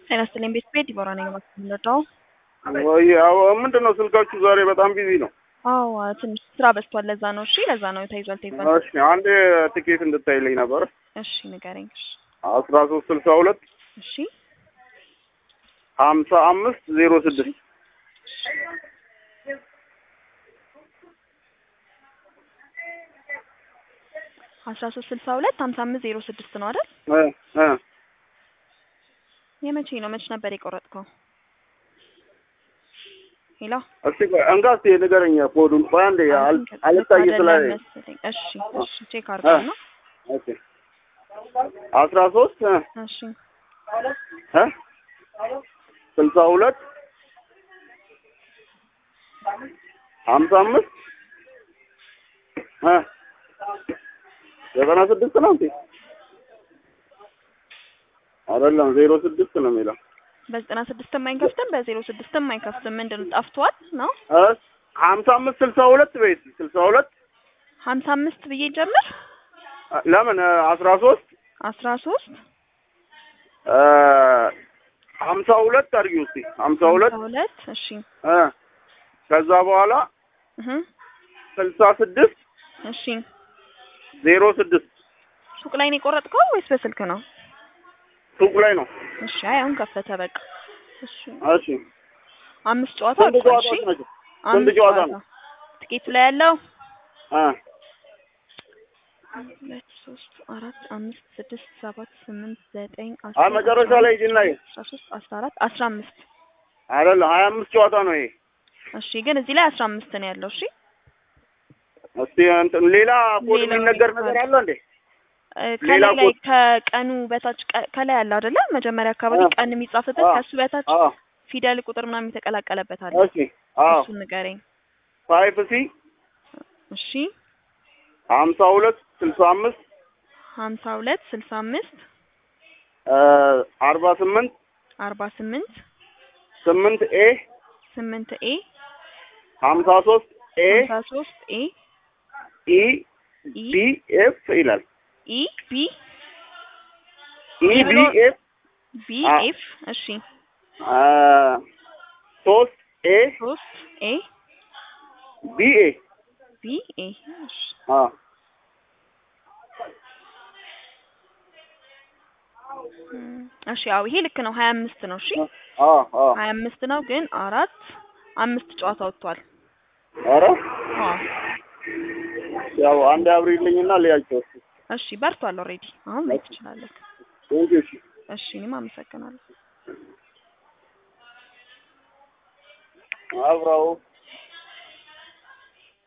ጤና ይስጥልኝ ቤት ቤት ዲቦራ ነኝ የምንረዳው። ወይ አዎ፣ ምንድን ነው ስልካችሁ ዛሬ በጣም ቢዚ ነው። አዎ ትንሽ ስራ በዝቷል። ለዛ ነው። እሺ ለዛ ነው ተይዟል ተይዟል። እሺ አንድ ትኬት እንድታይልኝ ነበር። እሺ ንገረኝ። እሺ አስራ ሶስት ስልሳ ሁለት እሺ ሀምሳ አምስት ዜሮ ስድስት አስራ ሶስት ስልሳ ሁለት ሀምሳ አምስት ዜሮ ስድስት ነው አይደል? እ እ የመቼ ነው? መች ነበር የቆረጥከው? ሄሎ እስቲ ቆይ እንካ እስቲ ንገረኝ ኮዱን። ቆይ አንዴ አል- አልታይ ስላለ መሰለኝ። እሺ እሺ ቼክ አድርገው ነው። ኦኬ አስራ ሶስት እ እሺ እ ስልሳ ሁለት ሀምሳ አምስት እ ዘጠና ስድስት ነው እንዴ? አይደለም ዜሮ ስድስት ነው የሚለው በዘጠና ስድስትም አይከፍትም በዜሮ ስድስትም አይከፍትም። ምንድን ነው ጠፍቷል ነው? እ ሀምሳ አምስት ስልሳ ሁለት በይስ ስልሳ ሁለት ሀምሳ አምስት ብዬ ጀምር ለምን አስራ ሶስት አስራ ሶስት ሀምሳ ሁለት አድርጊው እስቲ ሀምሳ ሁለት ሁለት እሺ እ ከዛ በኋላ እህ ስልሳ ስድስት እሺ ዜሮ ስድስት ሱቅ ላይ ነው የቆረጥከው ወይስ በስልክ ነው? ሱቅ ላይ ነው። እሺ አይ አሁን ከፈተ በቃ። እሺ እሺ አምስት ጨዋታ ስንት ወጥቷል። እሺ ጨዋታዎች ናቸው? ስንት አምስት ጨዋታ ጨዋታ ነው? ትኬቱ ላይ ያለው እ ሁለት ሶስት አራት አምስት ስድስት ሰባት ስምንት ዘጠኝ አይ መጨረሻ ላይ ሂጂና ይሄ አስራ ሶስት አስራ አራት አስራ አምስት አይደለም ሀያ አምስት ጨዋታ ነው ይሄ። እሺ ግን እዚህ ላይ አስራ አምስት ነው ያለው። እሺ እስቲ እንትን ሌላ ኮድ ሌላ የሚነገር ነገር ነገር አለ እንዴ? እ ሌላ ከላይ ላይ ኮድ- ከቀኑ በታች ቀ- ከላይ አለ አይደለ? መጀመሪያ አካባቢ አ- ቀን የሚጻፍበት አ- ከሱ በታች አዎ ፊደል ቁጥር ምናምን የተቀላቀለበት አለ። እሺ አዎ እሱን ንገረኝ። ፋይፍ ሲ እሺ ሀምሳ ሁለት ስልሳ አምስት ሀምሳ ሁለት ስልሳ አምስት አርባ ስምንት አርባ ስምንት ስምንት ኤ ስምንት ኤ ሀምሳ ሶስት ኤ ሀምሳ ሶስት ኤ ኢ ኢ ቢ ኤፍ ይላል። ኢ ቢ ኢ ቢ ኤፍ ቢ አ- ኤፍ እሺ ሶስት ኤ ሶስት ኤ ቢ ኤ ቢ ኤ እሺ አ እም፣ እሺ ያው ይሄ ልክ ነው። ሀያ አምስት ነው። እሺ አ አ ሀያ አምስት ነው ግን አራት አምስት ጨዋታ ወጥቷል። ኧረ አዎ ያው አንድ አብሪልኝና ልያቸው እስኪ። እሺ በርቷል። ኦልሬዲ አሁን ማየት ትችላለህ። ቴንኪው እሺ እሺ እኔም አመሰግናለሁ። አብራው